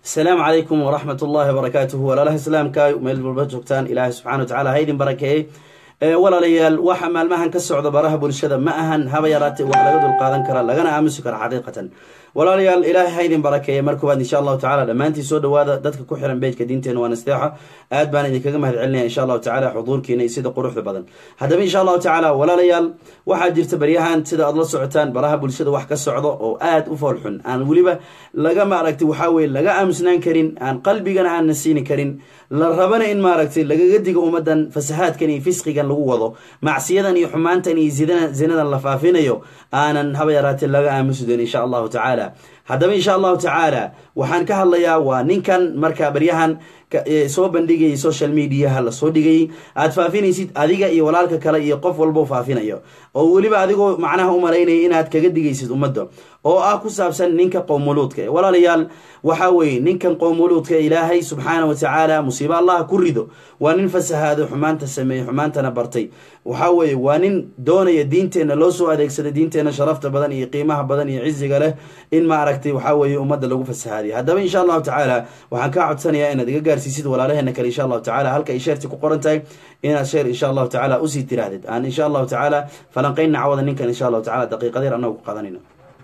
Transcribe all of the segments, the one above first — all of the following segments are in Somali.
asalaamu calaykum waraxmat ullahi wabarakaatuhu walaalaha islaamka meel walba joogtaan ilaahay subxana wa tacala ha idin barakeeyey walaalayaal waxa maalmahan ka socda baraha bulshada ma ahan haba yaraatee wax laga dulqaadan kara lagana aamusi kara xaqiiqatan walaalayaal ilaahay ha idin barakeeya mar koowaad insha allahu tacala dhammaantiin soo dhawaada dadka ku xiran bejka diinteena waa nasteexa aad baan idinkaga mahad celinaya insha allahu tacala xuduurkiina iyo sida quruxda badan haddaba insha allahu tacaala walaalayaal waxaa jirta baryahan sida aad la socotaan baraha bulshada wax ka socdo oo aad u foolxun aan weliba laga maaragtay waxaa weye laga aamusnaan karin aan qalbigana aan nasiini karin la rabana in maaragtay lagaga digo ummadan fasahaadkan iyo fisqigan lagu wado macsiyadan iyo xumaantan iyo zinadan la faafinayo aanan haba yaraatee laga aamusi doon insha allahu tacaala haddaba insha allahu tacaala waxaan ka hadlayaa waa ninkan markaa baryahan soo bandhigayay social mediaha lasoo dhigayay aad faafinaysid adiga iyo walaalka kale iyo qof walbo faafinayo oo weliba adigoo macnaha u malaynaya inaad kaga digaysid ummadda oo ah ku saabsan ninka qowmuluudka walaalayaal waxaa weeye ninkan qowmuluudka ilaahay subxaana wa tacaala musiibo allaha ku rido waa nin fasahaado xumaanta sameeyey xumaantana bartay waxaa weeye waa nin doonaya diinteenna loo soo adeegsada diinteenna sharafta badan iyo qiimaha badan iyo ciziga leh in maaragtay waxaa weeye ummadda lagu fasahaadiyo haddaba insha allahu tacaala waxaan kaa codsanayaa inaad iga gaarsiisid walaalaheena kale insha allahu tacala halka ay sheerti ku qoran tahay inaad sheer insha allahu tacala usii tiraahdid aan insha allahu tacaala falanqeyn nacwada ninkan insha allahu tacala daqiiqadeer annagu ku qadanayno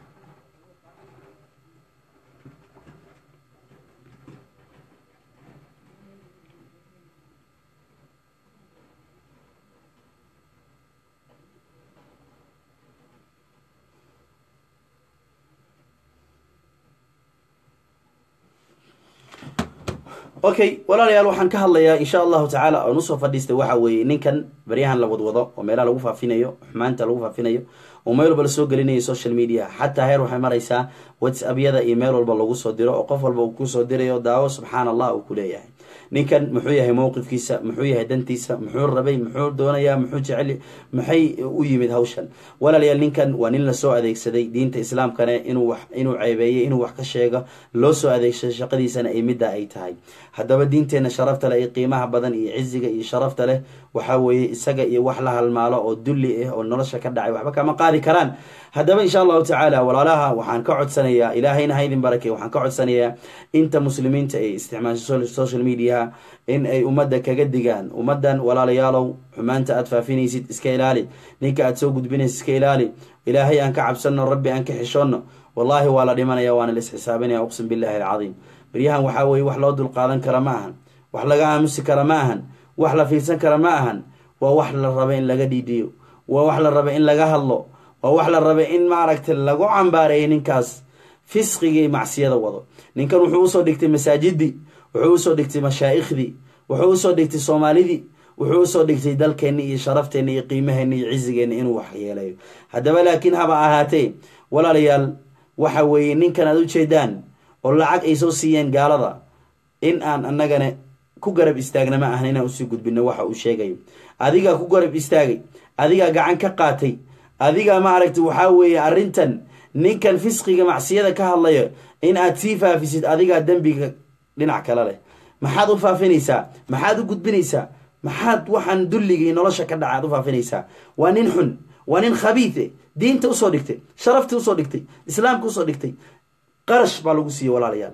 okay walaalayaal waxaan ka hadlayaa insha allahu tacaala oon usoo fadhiistay waxa weeye ninkan baryahan la wadwado oo meelaha lagu faafinayo xumaanta lagu faafinayo oo meel walba lasoo gelinayo social media xataa heer waxay maraysaa whatsappyada iyo meel walba lagu soo diro oo qof walba uu kusoo dirayo daawo subxaan allah uu ku leeyahay ninkan muxuu yahay mowqifkiisa muxuu yahay dantiisa muxuu rabay muxuu doonayaa muxuu jecel maxay u yimid hawshan walaalayaal ninkan waa nin lasoo adeegsaday diinta islaamkana inuu wax inuu ceebeeyey inuu wax ka sheego loo soo adeegsado shaqadiisana ay midda ay tahay haddaba diinteenna sharafta leh iyo qiimaha badan iyo ciziga iyo sharafta leh waxaa weeye isaga iyo wax la halmaalo oo dulli ah oo nolosha ka dhacay waxba kama qaadi karaan haddaba insha allahu tacaala walaalaha waxaan ka codsanayaa ilaahayna ha idin barakey waxaan ka codsanayaa inta muslimiinta ay isticmaasho social media in ay ummadda kaga digaan ummaddan walaalayaalow xumaanta aad faafinaysid iska ilaali ninka aad soo gudbinaysid iska ilaali ilaahay aan ka cabsanno rabbi aan ka xishoonno wallaahi waa la dhimanaya waana la isxisaabinaya uqsim billahi alcadiim baryahan waxaa weeye wax loo dulqaadan kara ma ahan wax laga aamusi kara ma ahan wax la fiirsan kara ma ahan waa wax la raba in laga dhiidhiyo waa wax la raba in laga hadlo waa wax la raba in maaragtay lagu cambaareeyo ninkaas fisqigii macsiyada wado ninkan wuxuu usoo dhigtay masaajidii wuxuu usoo dhigtay mashaaikhdii wuxuu usoo dhigtay soomaalidii wuxuu usoo dhigtay dalkeenni iyo sharafteena iyo qiimaheenna iyo cizigeenna inuu wax yeelayo haddaba laakiin haba ahaatee walaalayaal waxa weeye ninkan aad ujeedaan oo lacag ay soo siiyeen gaalada in aan annagana ku garab istaagna ma ahan inaan usii gudbino waxa uu sheegayo adigaa ku garab istaagay adigaa gacan ka qaatay adigaa maaragtay waxaa weeye arrintan ninkan fisqiga macsiyada ka hadlayo in aad sii faafisid adigaa dembiga dhinac kale leh maxaad u faafinaysaa maxaad u gudbinaysaa maxaad waxaan dulligii nolosha ka dhaca aad u faafinaysaa waa nin xun waa nin khabiide diinta usoo dhigtay sharaftii usoo dhigtay islaamka usoo dhigtay qarash baa lagu siiyey walaalayaal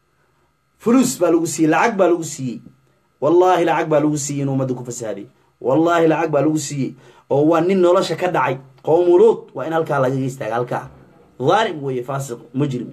fulus baa lagu siiyey lacag baa lagu siiyey wallaahi lacag baa lagu siiyey in ummadda ku fasaaday wallaahi lacag baa lagu siiyey oo waa nin nolosha ka dhacay qowmuluud waa in halkaa lagaga istaaga halkaa dhaalim weeye faasiq mujrim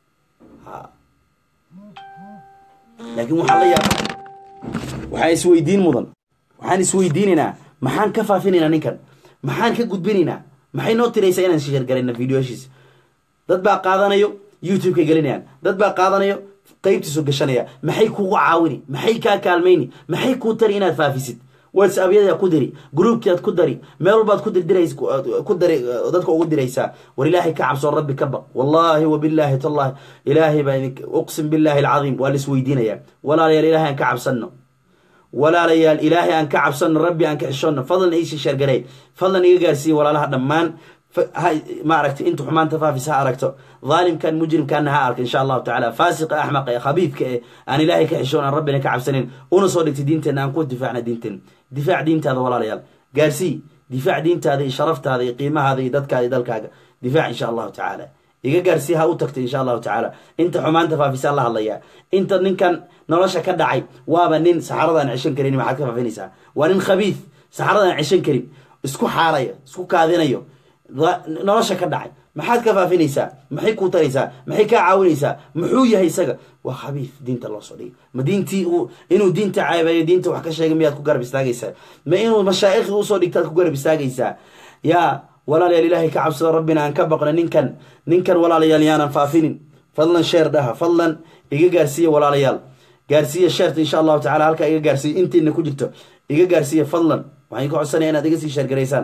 laakiin waxaa la yaaba waxaan isweydiin mudan waxaan isweydiinaynaa maxaan ka faafinaynaa ninkan maxaan ka gudbinaynaa maxay noo tiraysaa inaan sheergarayna videoyashiisa dad baa qaadanayo youtube-ka gelinayaan dad baa qaadanayo qeybtiisu gashanaya maxay kugu caawini maxay kaa kaalmayni maxay kuu tari inaad faafisid whatsappyada ku diri groupkiaad ku dari meel walbaad ku dirdiras ku dari dadka ugu diraysaa war ilaahay ka cabsoo rabbi ka baq wallaahi wabilaahi tallahi ilaahay baa uqsim billahi alcadiim waa la isweydiinayaa walaalayaal ilaahay aan ka cabsanno walaalayaal ilaahay aan ka cabsanno rabbi aan ka xishoonno fadlan iisi sheergarey fadlan iga gaarsiiya walaalaha dhammaan maaragtay inta xumaanta faafis ha aragto dhaalimkan mujrimkaana ha arka insha allahu tacala faasiqa axmaqa ee khabiibka ee aan ilaahay ka xishoon aan rabbina ka cabsanin una soo dhigtay diinteenna aan ku difaacna diinteena difaac diintaada walaalayaal gaarsii difaac diintaada iyo sharaftaada iyo qiimahaada iyo dadkaada iyo dalkaaga difaac insha allahu tacaala iga gaarsii ha u tagto insha allahu tacaala inta xumaanta faafisaan la hadlayaa inta ninkan nolosha ka dhacay waaba nin saxaradaan ceshan karin maxaad ka faafinaysaa waa nin khabiid saxaradaan ceshan karin isku xaaraya isku kaadinayo nolosha ka dhacay maxaad ka faafinaysaa maxay kuu taraysaa maxay kaa caawinaysaa muxuu yahay isaga waa khabiif diinta loo soo dhigay ma diintii inuu diinta caabeeyo diinta wax ka sheegay miyaad ku garab istaagaysaa ma inuu mashaa'ikhii usoo dhigtaad ku garab istaagaysaa yaa walaalayaal ilaahay ka cabsado rabbina aan ka baqno ninkan ninkan walaalayaal yaanan faafinin fadlan sheer dhaha fadlan iga gaarsiiya walaalayaal gaarsiiya sheerta insha allahu tacala halkaa iga gaarsiiya intiina ku jirto iga gaarsiiya fadlan waxaan ka codsanaya inaad iga sii sheergaraysaan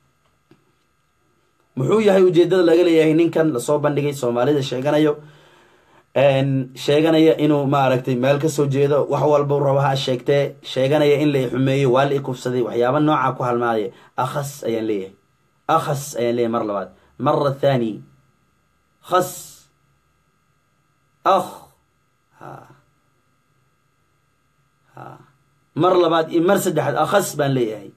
muxuu yahay ujeedada laga leeyahay ninkan lasoo bandhigay soomaalida sheeganayo sheeganaya inuu maaragtay meel kasoo jeedo wax walba rabo ha sheegtee sheeganaya in la xumeeyo waa la i kufsaday waxyaaba nooca ku halmaadaya akhas ayaan leeyahay akhas ayaan leeyahay mar labaad mara thani khas akh mar labaad iyo mar saddexaad akhas baan leeyahay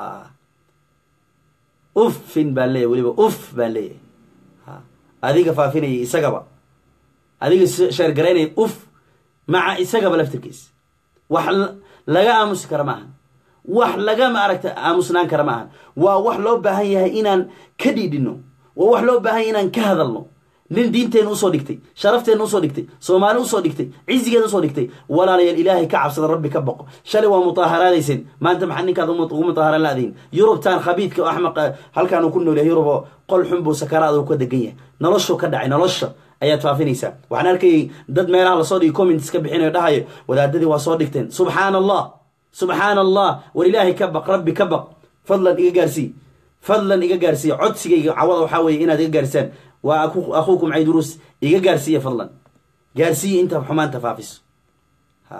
uffin baan leeyahay weliba uff baan leeyahay adiga faafinaya isagaba adiga sheergaraynaya uf maca isagaba laftirkiisa wax laga aamusi kara maaha wax laga maaragta aamusnaan kara maaha waa wax loo baahan yahay inaan ka dhiidhino waa wax loo baahan yahay inaan ka hadalno nin diinteena usoo dhigtay sharafteena usoo dhigtay soomaali usoo dhigtay cizigeeda usoo dhigtay walaalayaal ilaahay ka cabsada rabbi ka boqo shalay waa mutaaharaadayseen maanta maxaa ninkaad ugu mutaaharan laadiin yurubtan khabiidka oo axmaq halkaan uu ku nool yahay yurub oo qol xun buu sakaraada uu ka degan yahay noloshuu ka dhacay nolosha ayaad faafinaysaa waxaan arkayay dad meelaha lasoo dhigay comments ka bixinayo dhahayo wadaadadii waa soo dhigteen subxaana allah subxaana allah war ilaahay ka baq rabbi ka baq fadlan iga gaarsii fadlan iga gaarsiiya codsigayga cawada waxaa weeye inaad iga gaarsaan waa akhuukum cayduruus iga gaarsiiya fadlan gaarsiiya inta xumaanta faafiso ha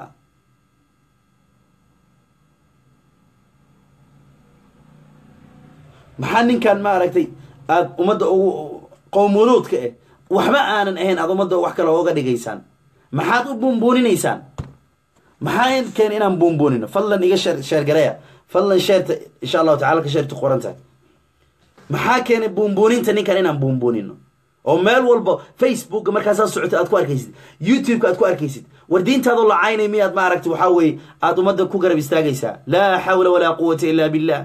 maxaa ninkan maaragtay aada ummadda ugu qowmuluudka eh waxba aanan ahayn aada ummadda wax kale ooga dhigaysaan maxaad u buunbuuninaysaan maxaa keen inaan buunbuunino fadlan iga sheer sheergareya fadlan sheerta insha allahu tacala ka sheerta qoranta maxaa keenay buunbuuninta ninkan inaan buunbuunino oo meel walba facebooka markaasaa socota aad ku arkaysid youtube-ka aad ku arkaysid war diintaadoo lacaynay miyaad maaragta waxaa weeye aada ummadda ku garab istaagaysaa laa xawla walaa quwata illa billah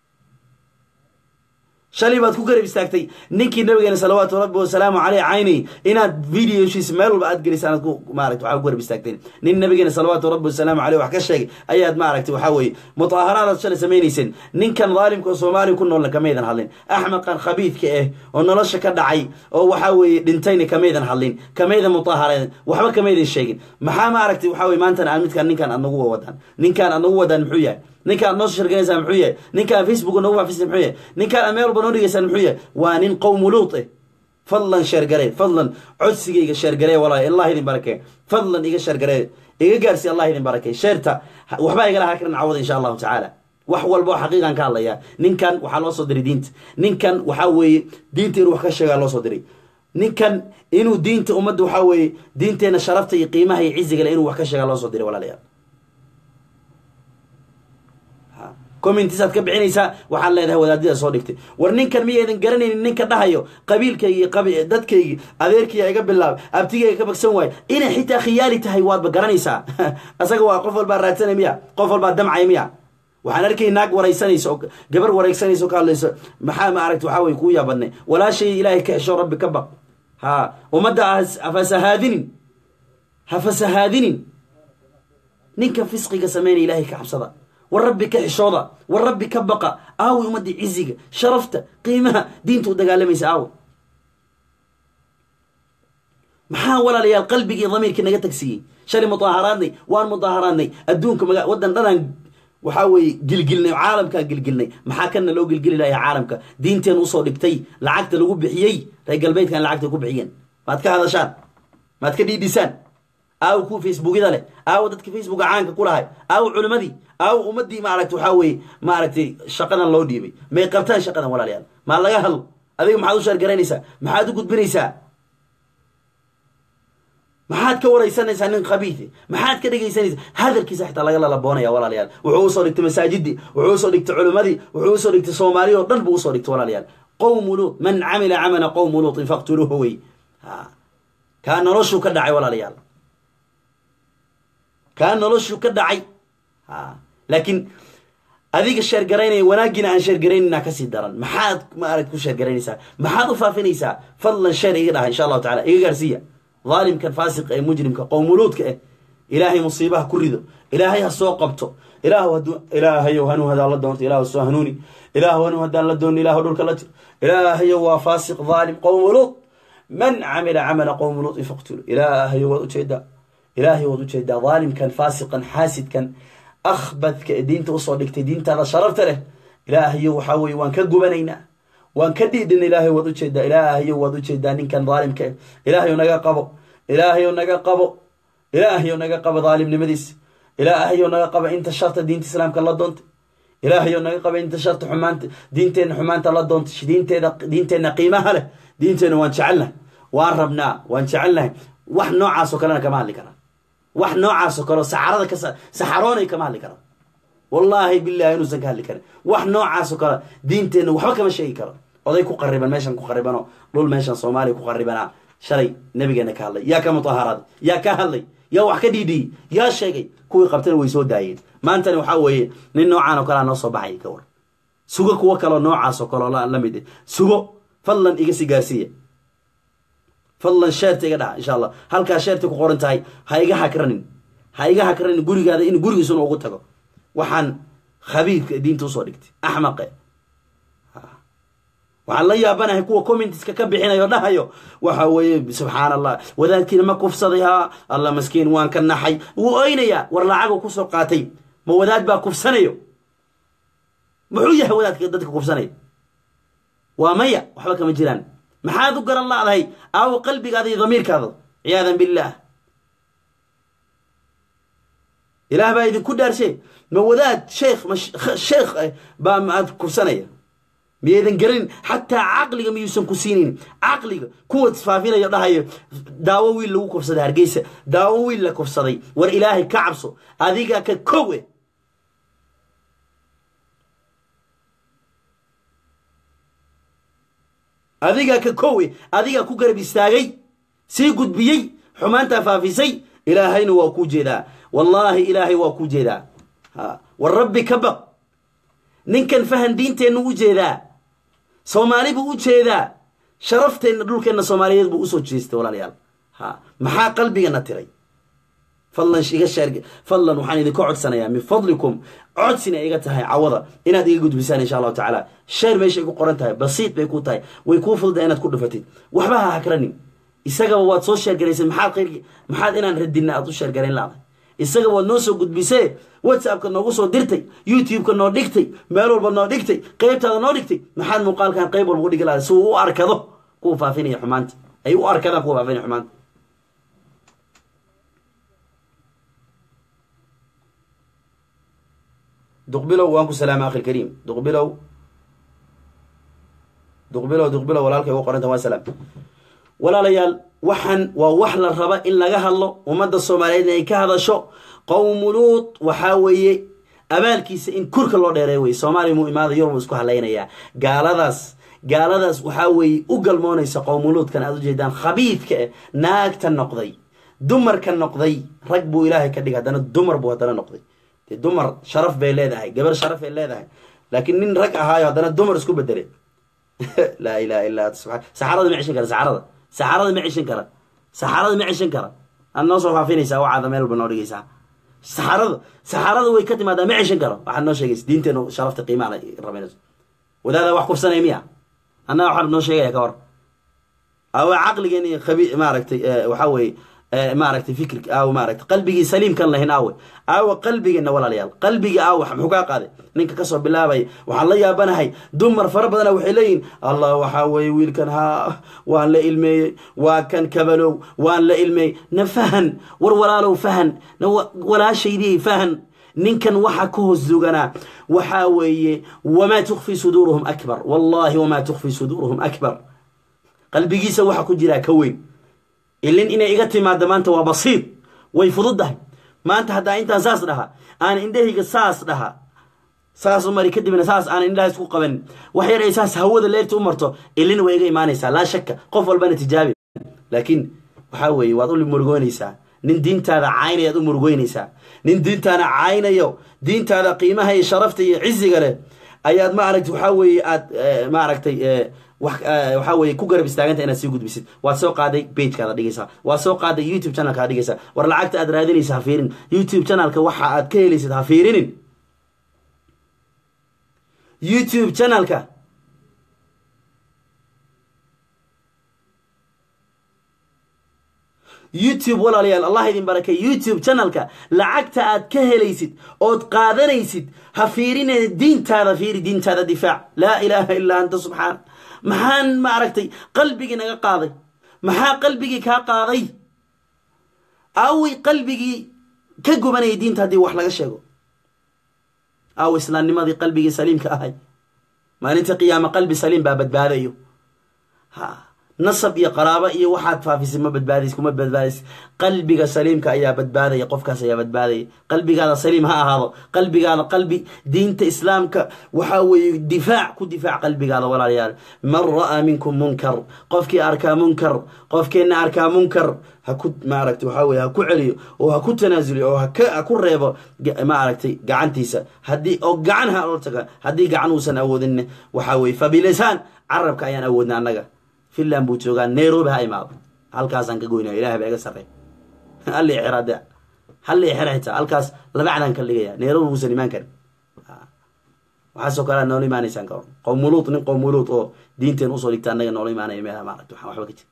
shalay baad ku garab istaagtay ninkii nabigeena salawaatu rabbi wasalaamu caleyh caynay inaad videoshiisa meel walba aad gelisaan aad ku maarata waxaa ku garab istaagteen nin nabigeena salawaatu rabbi wasalaamu caleyh wax ka sheegay ayaad maaragtay waxaa weeye mutaaharaadaad shalay samaynayseen ninkan daalimka oo soomaaliya ku noolna kamaydan hadlin axmaqan khabiidka ah oo nolosha ka dhacay oo waxaa weeye dhintayna kamaydan hadlin kamaydan mutaahareen waxba kamaydan sheegin maxaa maaragtay waxaa weye maantana aad midkaan ninkaan aad nagu wadaan ninkaan aad nagu wadaan muxuu yahay ninkaan noo sharganaysaan muxuu yahay ninkaan facebook noogu faafisa muxuu yahay ninkaan aad meel walba noo dhigaysaan muxuu yahay waa nin qowmu luut eh fadlan sheergaree fadlan codsigayga sheergaree walaal allah idin barakee fadlan iga sheergaree iga gaarsi allah idin barakee sheerta waxbaa igala hakaran cawada insha allahu tacaala wax walba oo xaqiiqan ka hadlaya ninkan waxaa loo soo diray diinta ninkan waxaa weeye diinta inuu wax ka sheegaa loo soo diray ninkan inuu diinta ummadda waxaa weeye diinteena sharafta iyo qiimaha iyo ciziga le inuu wax ka sheegaa loo soo diray walaalayaal commentisaad ka bixinaysaa waxaad leedahay wadaadida soo dhigtay war ninkan miyaydan garanaynin ninka dhahayo qabiilkaygi dadkaygi adeerkiya iga bilaab abtigayga ka bagsan waayo inay xitaa khiyaali tahay waadba garanaysaa asaga waa qof walbaa raadsanay miya qof walbaa damcay miya waxaan arkay naag waraysanaysa oo gabar waraysanaysa oo ka hadlaysa maxaa maaragta waxaa weye kuu yaabadnay walaashay ilaahay ka hesho rabbi ka baq ha ummadda hafasahaadinin hafasahaadinin ninka fisqiga sameynaya ilaahay ka cabsada war rabbi ka xishooda war rabbi ka baqa aawi ummadii ciziga sharafta qiimaha diinta u dagaalamaysa aawi maxaa walaalayaal qalbigii damiirkii naga tagsiiyey shalay mudaaharaadnay waan mudaaharaadnay adduunka maga waddan dhanaan waxaa weeye gilgilnay caalamkaa gilgilnay maxaa kana loo gilgili lahaa caalamka diinteen usoo dhigtay lacagta lagu bixiyey reer galbeedkan lacagta ku bixiyeen maad ka hadashaan maad ka dhiidhisaan aawo kuwa facebookyada leh aawo dadka facebooka caanka ku lahay aawo culimadii aawo ummadii maaragta waxaa weeye maaragtay shaqadan loo dhiibay may qabtaan shaqadan walaalayaal maa laga hadlo adiga maxaad u sheergaraynaysaa maxaad u gudbinaysaa maxaad ka waraysanaysaa nin khabiite maxaad ka dhegaysanaysaa hadalkiisa xitaa laga lalaboonaya walaalayaal wuxuu usoo dhigtay masaajidii wuxuu usoo dhigtay culimadii wuxuu usoo dhigtay soomaaliya oo dhan buu usoo dhigtay walaalayaal qowmu luut man camila camala qowmu luutin faqtuluuhu wey ha kaa noloshuu ka dhacay walaalayaal kaa noloshuu ka dhacay ha laakiin adiga sheergaraynaya wanaaggiina aan sheergaraynayna kasii daran maxaad maaragt ku sheergaraynaysaa maxaad u faafinaysaa fadlan sheer iga dhaha insha allahu tacala iga gaarsiiya dhaalimkan faasiqa ee mujrimka qowmuluudka eh ilaahay musiibaha ku rido ilaahay ha soo qabto ilaah haduu ilaahayow hanuu hadaan la doonto ilah soo hanuuni ilaah hanuu hadaan la doono ilah dhulka la jiro ilaahayow waa faasiq dhaalim qowmuluud man camila camala qowmuluudin faqtulu ilaahayow waad ujeedaa ilaahay waad ujeedaa dhaalimkan faasiqan xaasidkan akhbadka ee diinta usoo dhigtay diintaada sharafta leh ilaahayow waxaa weye waan ka gubanaynaa waan ka dhiidhina ilaahay waad ujeedaa ilaahayow waad ujeedaa ninkan dhaalimka eh ilaahayow naga qabo ilaahayow naga qabo ilaahayow naga qabo dhaalimnimadiisa ilaahayow naga qaba inta sharta diinta islaamka la doontay ilaahayow naga qaba inta sharta xumaanta diinteenna xumaanta la doontay diinteeda diinteenna qiimaha leh diinteenna waan jecelnahay waan rabnaa waan jecelnahay wax noocaasoo kalena kama hadli karaa wax noocaasoo kaleo saxarada ka saxaroonay kama hadli karaa wallaahi billahi inuusan ka hadli karin wax noocaasoo kale diinteenna waxba kama sheegi karo oday ku qariban meeshan ku qaribano dhul meeshan soomaaliya ku qaribanaa shalay nabigeena ka hadlay yaa ka mutaharaaday yaa ka hadlay yaa wax ka dhiidhiyey yaa sheegay kuwii qabtana way soo daayeen maantana waxaa weeye nin noocaan oo kalea noo soo baxay ka war sugo kuwo kaleo noocaas oo kaleo la mid sugo fadlan iga si gaarsiiya fadlan sheerta iga dhaha insha allah halkaa sheerta ku qoran tahay ha iga hakranin ha iga hakranin gurigaada in gurigiisuna ugu tago waxaan khabiirka diinta usoo dhigtay axmaqe waxaan la yaabanahay kuwa commentiska ka bixinayo dhahayo waxa weeye subxaan allah wadaadkiina ma kufsaday ha alla maskiin waan ka naxay wuu oynayaa war lacagu kusoo qaatay ma wadaad baa kufsanayo muxuu yahay wadaadka dadka kufsanaya waa maya waxba kama jiraan maxaad u garan laadahay aawo qalbigaada iyo damiirkaada ciyaadan billaah ilaah baa idinku dhaarshe ma wadaad sheekh ma sheekh baa maad kufsanaya miyaydan garanin xataa caqliga miyuusan ku siinin caqliga kuwa isfaafinayo dhahayo daawo wiil lagu kufsaday hargeysa daawo wiil la kufsaday war ilaahay ka cabso adiga ka kowe adiga ka kowe adiga ku garab istaagay sii gudbiyey xumaantaa faafisay ilaahayna waa kuu jeedaa wallaahi ilaahay waa kuu jeedaa war rabbi ka baq ninkan fahan diinteennu u jeedaa soomaali buu u jeedaa sharafteenna dhulkeenna soomaaliyeed buu usoo jeestay walaalayaal ha maxaa qalbigana tiray fadlan iga sheer fadlan waxaan idinka codsanayaa min fadlikum codsina iga tahay cawada inaad iga gudbisaan insha allahu tacaala sheer meeshay ku qoran tahay basiid bay ku tahay way kuu fududa inaad ku dhufatid waxba ha hakranin isagaba waad soo sheergaraysay maxaad khayr maxaad inaan radinna aad u sheergarayn laadahay isaga waad noo soo gudbisee whatsappka noogu soo dirtay youtube-ka noo dhigtay meel walba noo dhigtay qeybtaada noo dhigtay maxaad muuqaalkan qeyb walba u dhigi lahaday si uu u arkado kuwa faafinaya xumaanta ay u arkadaan kuwa faafinaya xumaanta duqbilow waan ku salaama akhi lkariim duqbilow duqbilow duqbilow walaalkay ugu qoranta waa salaam walaalayaal waxaan waa wax la raba in laga hadlo ummadda soomaaliyeed inay ka hadasho qowmuluud waxaa weeye abaalkiisa in kurka loo dheereey wey soomaaliya muu imaada yurub isku halaynayaa gaaladaas gaaladaas waxaa weeye u galmoonaysa qowmuluudkan aad ujeedaan khabiidka eh naagta noqday dumarka noqday rag buu ilaahay ka dhigay haddana dumar buu haddana noqday dee dumar sharaf bay leedahay gabar sharaf bay leedahay laakiin nin rag ahaayo haddana dumar isku bedelay laa ilaha illa anta subaa saxarada ma cishan kara saxarada saxarada ma cishan kara saxarada ma cishan kara aad noo soo faafinaysaa wacaada meel walba noo dhigaysaa saxarada saxarada way ka timaadaa ma cishan karo waxaad noo sheegaysa diinteenu sharafta qiimaha rabaynayso wadaada wax kufsanaya miya annaga waxaad noo sheegaya ka hor awa caqligeen iyo khabi maaragtay waxaa weeye maaragtay fikri aaw maaragtay qalbigii saliimkan lahayn aawe aawa qalbigeena walaalayaal qalbigii aawe muxuu kaa qaaday ninka kasoo bilaabaya waxaan la yaabanahay dumar fara badana waxay leeyihin allah waxaa weeye wiilkan ha waan la ilmeeyey waa kan kabalow waan la ilmeeyey na fahan war walaalow fahan na walaashaydii fahan ninkan waxa ka hoos duganaa waxaa weeye wamaa tukfi suduuruhum akbar wallahi wamaa tukfi suduuruhum akbar qalbigiisa waxa ku jiraa ka weyn ilin inay iga timaado maanta waa basiid way fududdahay maanta haddaa intaan saas dhaha aan indhahayga saas dhaha saas u mari kadibna saas aan indhaha isku qabanin wax yar ay saas hawada leerta u marto ilin way iga imaanaysaa laa shakka qof walbana tijaabi laakiin waxaa weeye waad u murugoynaysaa nin diintaada caynayaad u murugoynaysaa nin diintaada caynayo diintaada qiimaha iyo sharafta iyo ciziga leh ayaad maaragtay waxaa weeye aad maaragtay waxaa weye ku garab istaaganta inaad sii gudbisid waad soo qaaday bagekaada dhigaysaa waad soo qaaday youtube channelka ad dhigaysaa war lacagta aad raadinaysa ha fiirin youtube channelka waxa aad ka helaysid ha fiirinin youtube channelka youtube walaalayaal allah idin barakay youtube channelka lacagta aad ka helaysid ood qaadanaysid ha fiirine diintaada fiiri diintaada difaac laa ilaaha illaa anta subxaana maxaan maaragtay qalbigii naga qaaday maxaa qalbigii kaa qaaday aawey qalbigii ka gubanayay diinta haddii wax laga sheego aaw islaamnimadii qalbigii saliimka ahay maalinta qiyaama qalbi saliim baa badbaadayo ha nasab iyo qaraabo iyo waxaad faafisay ma badbaadays kuma badbaadays qalbiga saliimka ayaa badbaadaya qofkaas ayaa badbaadaya qalbigaada saliim ha ahaado qalbigaada qalbi diinta islaamka waxaa weeye difaac ku difaac qalbigaada walaalayaal man ra'aa minkum munkar qofkii arkaa munkar qofkeenna arkaa munkar ha ku maaragtay waxaa weye ha ku celiyo oo ha ku tanaasuliyo oo ha ku reebo maaragtay gacantiisa haddii oo gacan ha loo taga haddii gacan uusan awoodin waxaa weye fabilisaan carabka ayaan awoodna annaga finland buu joogaa nairobi ha imaado halkaasaan ka goynaya ilahay baa iga sarrey halli xira de halli xira xitaa halkaas labacdaan ka dhigaya nairobi muusan imaan karin waxaasoo kale noola imaanaysaan ka hor qowmuluut nin qowmuluut oo diinteen usoo dhigta annaga noola imaanaya meelaha maaragta waxaan waxba ka jir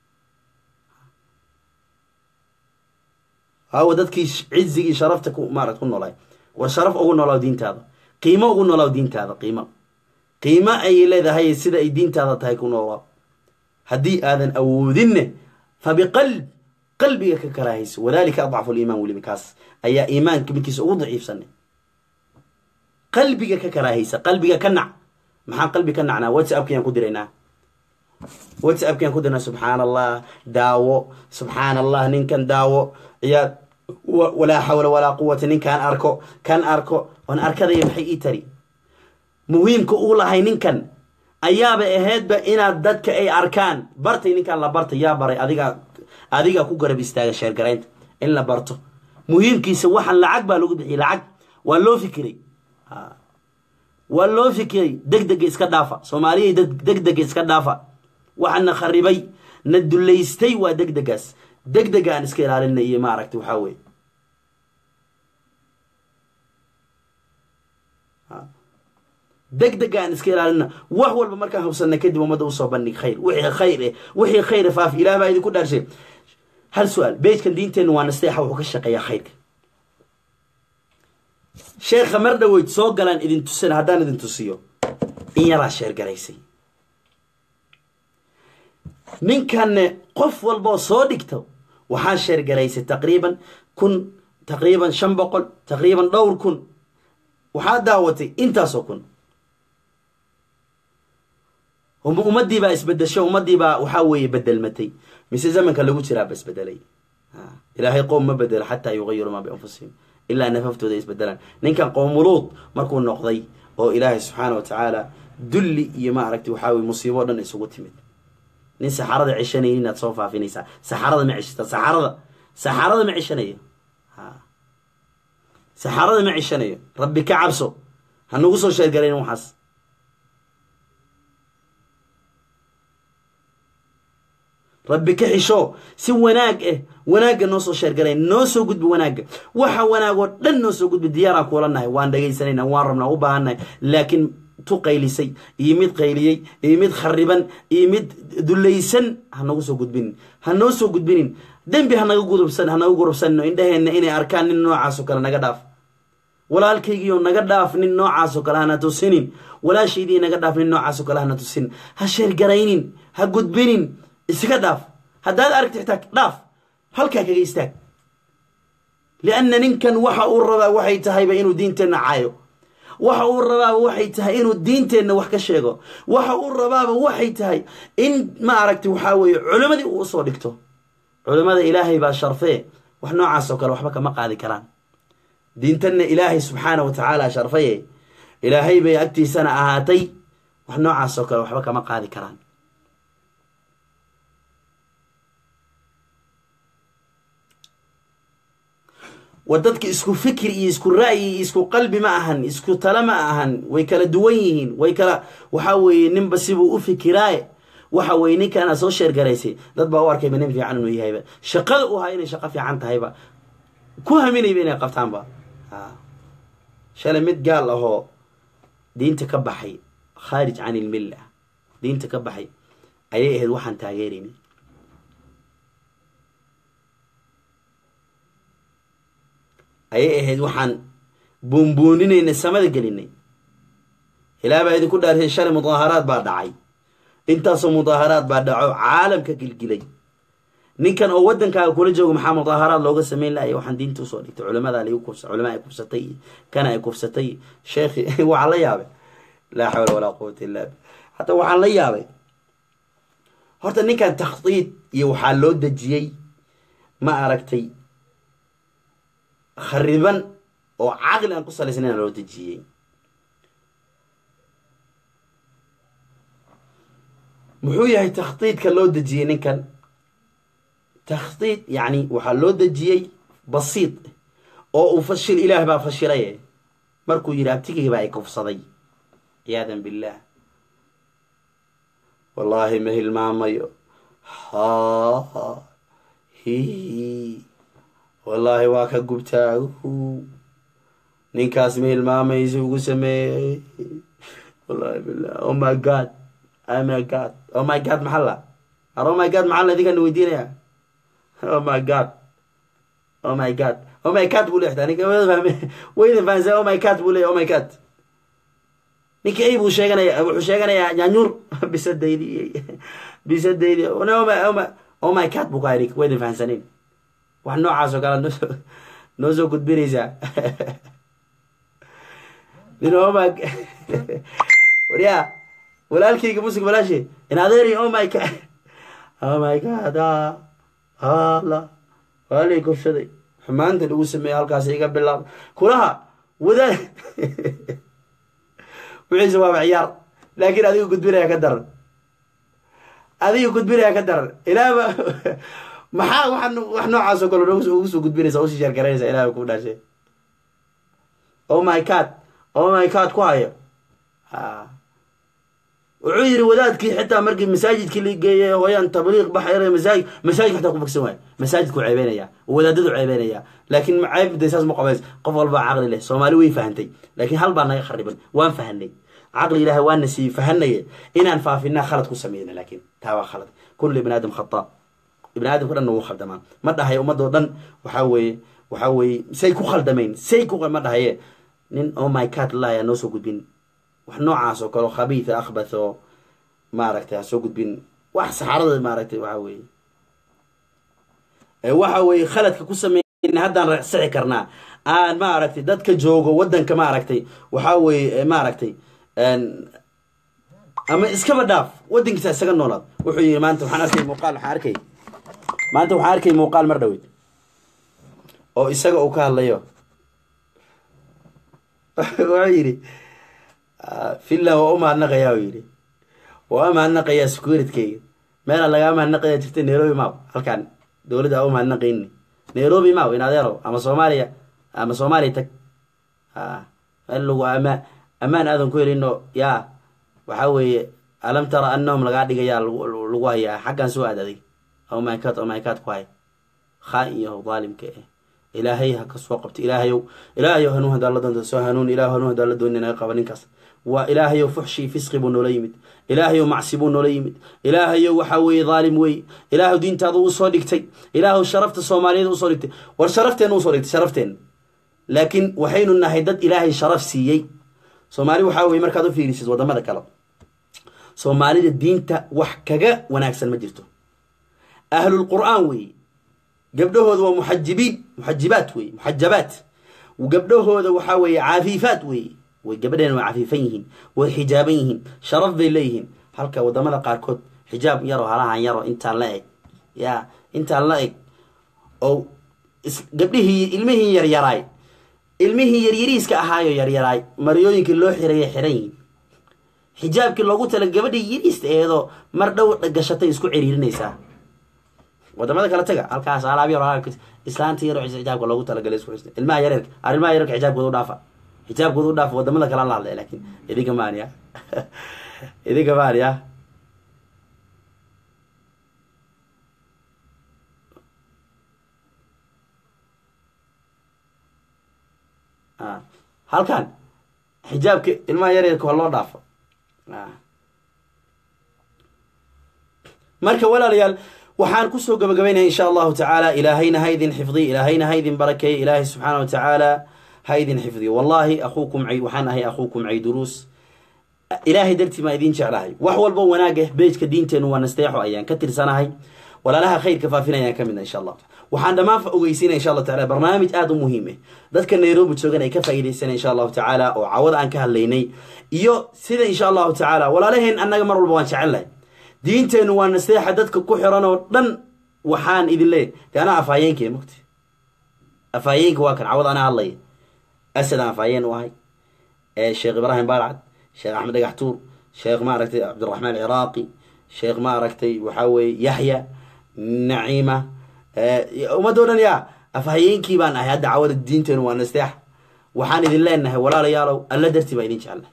hawa dadkii cizigii sharafta ku maarata ku noolaay war sharaf ugu noolaaw diintaada qiimo ugu noolaaw diintaada qiimo qiimo ayay leedahay sida ay diintaada tahay ku noolaaw haddii aadan awoodinne fa biqalb qalbiga ka karaahayso wadalika adcafu liimaan weliba kaas ayaa iimaanka midkiisa ugu daciifsanay qalbiga ka karaahaysa qalbiga ka nac maxaan qalbi ka nacnaa whatsappkayaan ku diraynaa whatsappkayaan ku dirnaa subxaana allah daawo subxaana allah ninkan daawo ciyaad walaa xawla walaa quwata ninkaan arko kan arko on arkadaya maxay ii tari muhiimka uu lahay ninkan ayaaba ahaydba inaad dadka ay arkaan bartay ninkaan la bartay yaa baray adiga adigaa ku garab istaaga sheergaraynta in la barto muhiimkiisa waxaan lacag baa lagu bixiyay lacag waa loo fikiray waa loo fikiray deg dega iska dhaafa soomaaliyay deg dega iska dhaafa waxaana kharibay na dulaystay waa deg degaas deg dega aan iska ilaalina iyo maaragta waxaa weye deg deg aan iska ilaalina wax walba markaan hubsanay kadib ummadda usoo bandhig khayr wixii khayr eh wixii khayr faaf ilaah baa idinku dhaarshay hal su-aal beejkan diinteenna waa nasteexa wuxuu ka shaqeeyaa khayrka sheekha mar dhaweyd soo galaan idin tusan haddaan idin tusiyo in yaraa sheergaraysay ninkanne qof walboo soo dhigto waxaa sheergaraysay taqriiban kun taqriiban shan boqol taqriiban dhowr kun waxaa daawatay intaasoo kun ummadii baa isbedesho ummadii baa waxaa weeye bedelmatay mise zamanka lagu jiraaba isbedelay ilaahay qoom ma bedelo xataa yugayiru maa bianfusihim ilaa nafaftooda isbedelaan ninkan qoomuluud markuu noqday oo ilaahay subxaana wa tacaala dulli iyo maaragtay waxaa weye musiibo o dhan isugu timid nin saxarada ceshanaya inaad soo faafinaysaa saxarada ma ceshata saxarada saxarada ma ceshanayo saxarada ma ceshanayo rabbi ka cabso ha nagu soo sheergarayn waxaas rabbi ka xisho si wanaag eh wanaagga noo soo sheergaray noo soo gudbi wanaagga waxa wanaag oo dhan noo soo gudbi diyaaraan kuula nahay waan dhagaysanayna waan rabnaa u baahannahay laakiin tu qaylisay iyo mid qayliyey iyo mid khariban iyo mid dulaysan ha nagu soo gudbinin ha noo soo gudbinin dembi hanaga gudubsan hanaga gurubsanno indhaheenna inay arkaan nin noocaasoo kale naga dhaaf walaalkaygiio naga dhaaf nin noocaasoo kale hana tusinin walaashaydii naga dhaaf nin noocaasoo kale hana tusinin ha sheergaraynin ha gudbinin iska dhaaf haddaad aragti xitaa dhaaf halkaa kaga istaag lianna ninkan waxa uu rabaa waxay tahayba inuu diinteenna caayo waxa uu rabaaba waxay tahay inuu diinteenna wax ka sheego waxa uu rabaaba waxay tahay in ma aragtay waxaa weeye culimmadii uu usoo dhigto culimmada ilaahay baa sharfee wax noocaas oo kale waxba kama qaadi karaan diintanna ilaahay subxaana wa tacaala sharfaye ilaahay bay agtiisana ahaatay wax noocaas oo kale waxba kama qaadi karaan war dadka isku fikir iyo isku ra'yi iyo isku qalbi ma ahan isku tale ma ahan way kala duwan yihiin way kala waxa weeye ninba sibuu u fikiraaye waxa weye ninkaana soo sheergaraysay dad baa u arkayba nin fiican inuu yahayba shaqada u ahaa inay shaqo fiican tahayba ku haminayba inay qabtaanba shalay mid gaal ahoo diinta ka baxay khaarij can ilmilla diinta ka baxay ayay ahayd waxaan taageeraynay ayay ahayd waxaan buunbuuninaynay samada gelinay ilaa baa idinku dhaarsay shalay mudaaharaad baa dhacay intaasoo mudaaharaad baa dhaco caalamka gilgilay ninkan oo wadankaaga kula joogo maxaa mudaaharaad looga sameyn lahay waxaan diinta usoo dhigtay culamada lagu kufsa culama ay kufsatay kana ay kufsatay sheekhi waxaan la yaabay laa xawla walaa quwata illa bi hataa waxaan la yaabay horta ninkan takhdiid iyo waxaa loo dejiyey ma aragtay khariban oo caqli aan ku salaysnayn loo dejiyey muxuu yahay takhdiidka loo dejiyey ninkan takhdiid yacni waxaa loo dejiyey basiid oo uu fashil ilaah baa fashilaye markuu yidhi abtigayba ay kufsaday ciyaadan billaah wallaahi ma hilmaamayo ha hi wallaahi waa ka gubtaagu ninkaas ma hilmaamaysa ugu sameeyey wallahi billah oh my god oh my god oh my god maxaa la ar oh my god maxaa la idinkaan weydiinaya oh my god oh my god oh my god buu leexdaa ninka waydan fahansa oh my god buu leeya oh my god ninka ay buu sheeganaya wuxuu sheeganayaa nyaanyuur bisadaydi bisadaydi oh my god buu ka ninka waydan fahansaneyn wax noocaas oo kale noosoo noo soo gudbinaysaa nin oh my waryaa walaalkayga musig walaashe in adeeri oh my god oh my god hala waalay kufsaday xumaanta lagu sameeyey halkaas iga bilaab kulaha wadaad wixiise waaba ciyaar laakiin adiga gudbinaya ka daran adiga gudbinaya ka daran ilaaba maxaa waxaan wax noocaas oo kale ugu soo gudbinaysa usii sheergaraynaysa ilahay ku dhashay oh my god oh my god ku hayo wuxuu yidhi wadaadkii xitaa markii masaajidkii la geeyay hooyaan tabliiq baxay masaajid masaajid xataa ku fogsan waay masaajidku ceebeynaya wadaadadu ceebeynaya laakiin ceeb de saas ma qabays qof walbaa caqli leh soomaali way fahantay laakiin hal baa naga khariban waan fahanay caqli ilaahay waana siiyey fahanaye inaan faafinaa khalad ku sameyna laakiin taa waa khalad kullu ibn aadam khata ibn aadamka dhan wuu khaldamaa ma dhahay ummadoo dhan waxaa weeye waxaa weeye say ku khaldameen say ku ma dhahaye nin oh my god laya noo soo gudbin wax noocaas oo kale khabiitha akhbath oo maaragtay ha soo gudbin wax saxaarada maaragtay waxa weeye waxa weeye khaladka ku sameyn haddaan reexsixi karnaa aan maaragtay dadka joogo waddanka maaragtay waxaa weeye maaragtay ama iskaba dhaaf waddankiisa isaga noolaad wuxuu yihi maanta waxaan arkay muuqaal waxaan arkay maanta waxaan arkay muuqaal mar dhaweyd oo isaga uu ka hadlayo wuxuu yidhi finland waa u mahadnaqayaa u yidhi waa u mahadnaqayaa securitykayga meelaa lagaa mahadnaqaya jirta nairobi maw halkaan dowladda aa u mahadnaqayni nairobi maw in adeero ama soomaaliya ama soomaaliya tag meel lagu amaa ammaan aadan ku helino yaa waxaa weeye alam tara annahum lagaa dhigayaa lagu hayaa xaggaan soo aadaday omycad omycad ku hay khaa iyo daalimka eh ilaahay ha ka soo qabto ilaahayow ilaahayow hanuun hadaa la doonta soo hanuun ilaah hanuun hadaa la dooni naga qaba ninkaas waa ilaahayow fuxshi fisqi buu noola yimid ilaahayow macsi buu noola yimid ilaahayow waxaa weeye dhaalim weeye ilaahu diintaada usoo dhigtay ilaahu sharafta soomaaliyeed usoo dhigtay war sharafteena usoo dhigtay sharafteena laakiin waxaynu nahay dad ilaahay sharaf siiyey soomaali waxaa weye markaad u fiirisid wadamada kale soomaalida diinta wax kaga wanaagsan ma jirto ahlulqur'aan weeye gabdhahooda waa muxajibiin muxajibaat weye muxajabaat gabdhahooda waxaa weeye cafiifaat weeye way gabadheena waa cafiifan yihiin way xijaaban yihiin sharaf bay leeyihiin halka wadamada qaarkood xijaab yaro halahan yaro intaan la eg ya intaan la eg oo gabdhihii ilmihii yaryaraay ilmihii yaryariiska ahaayo yaryaraay maryooyinkii loo xiraya xiran yihiin xijaabkii loogu tala gabadhii yariista eedoo mar dhow gashatay isku ciriirinaysaa wadamada kale taga halkaas alaab yar oo islaanta yar oo xijaabka loogu talagalay isku xista ilmaha yareerka ar ilmaha yareerka xijaabkooda u dhaafa xijaabkooda u dhaafa wadamada kale la hadlay laakiin idinka maaniya idinka maaniya halkan xijaabka ilmaha yareerka waa loo dhaafo marka walaalayaal waxaan kusoo gabagabaynaya insha allahu tacaala ilaahayna ha idin xifdiy ilaahayna ha idin barakeey ilaahay subxaana wa tacaala ha idin xifdiyo wallahi akuukum cay waxaan ahay akuukum cayduruus ilaahay dartii maa idin jeclahay wax walbo wanaaga beejka diinteenu waa nasteexo ayaan ka tirsanahay walaalaha khayrka faafinayaan ka midna insha allah waxaan dhammaan ogeysiinaya insha allah tacala barnaamij aada u muhiim ah dadka nairobi joogan ay ka faa'iidaysanay insha allahu tacaala oo cawada aan ka hadlaynay iyo sida insha allahu tacaala walaalaheen annaga mar walba waan jecelnahay diinteennu waa naseexa dadka ku xiran oo dhan waxaan idin leeyahy de anaa afhayeenka mogta afhayeenka waa kan cawad anaa hadlaya asad aan afhayeen u ahay sheekh ibraahim baalcad sheekh axmed dhagax tuur sheekh maaragtay cabdiraxmaan ciraaqi sheekh maaragtay waxaa weeye yaxya naciima ummadda o dhan yaa afhayeenkii baan ahay hadda cawada diinteenu waa nasteex waxaan idin leenahay walaalayaalow alla dartii baa idin jecelnahay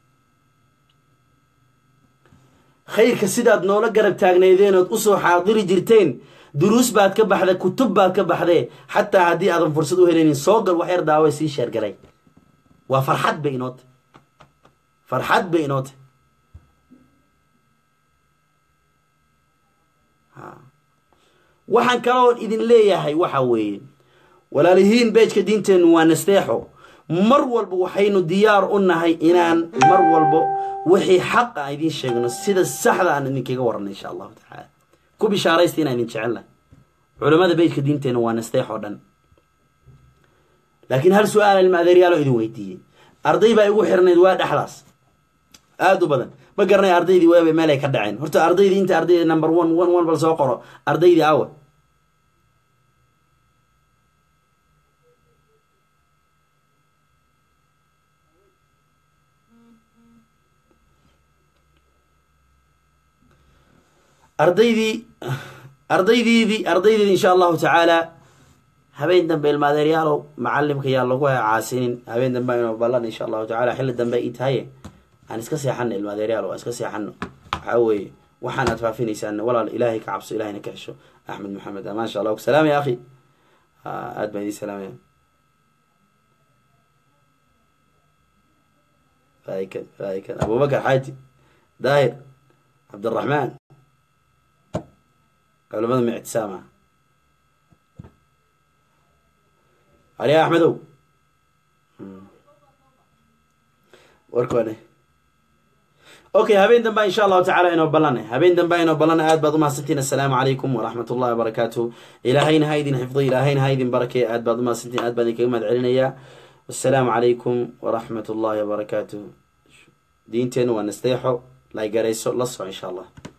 khayrka sidaad noola garab taagneydeen ood usoo xaadiri jirteen duruus baad ka baxda kutub baad ka baxdee xataa haddii aadan fursad u helaynin soo gal wax yar daawa sii sheergalay waa farxad bay inoo tahy farxad bay inoo tahy waxaan kaloon idin leeyahay waxa weeye walaalihiin beejka diinteennu waa nasteexo mar walba waxaynu diyaar u nahay inaan mar walbo wixii xaq aan idiin sheegno sida saxda aan idinkaga waranay insha allahu tacaala ku bishaaraysta inaan idin jecelnahay culamada beejka diinteenna waa nasteex oo dhan laakiin hal su-aal ilma adeeryaalo idin weydiiyey arday baa igu xirnayd waa dhexdaas aada u badan ma garanay ardaydii waaba meel ay ka dhaceen horta ardaydii inta ardayda number one one one bal soo qoro ardaydii awa ardaydii ardaydiidii ardaydeedi insha allahu tacaala habeen dambe ilma adeeryaalow macalimka yaa lagu caasinin habeen dambe aynu ballan insha allahu tacala xilli dambe i tahaye aan iska seexano ilma adeeryaalow aan iska seexano waxaa weeye waxaan aad faafinaysaan walaal ilaahay ka cabso ilahayna ka xesho axmed maxamed maasha allah salaam ya akhi aad baan idin salaamaya faa'ikan faa'ikan abubakar xaaji daahir cabdiraxmaan culamada mictisaama aliya axmedow warkoone okay habeen damba insha allahu tacala inoo ballanay habeen damba inoo ballanay aad baad umahadsantiin assalaamu calaykum waraxmat ullahi wabarakaatu ilaahayna ha idin xifdo ilaahayna ha idin barakeey aad baad umahadsantiin aad baan idinkaga mahad celinayaa wassalaamu calaykum waraxmat ullahi wabarakaatu diinteenna waa nasteexo laygarayso la soco insha allah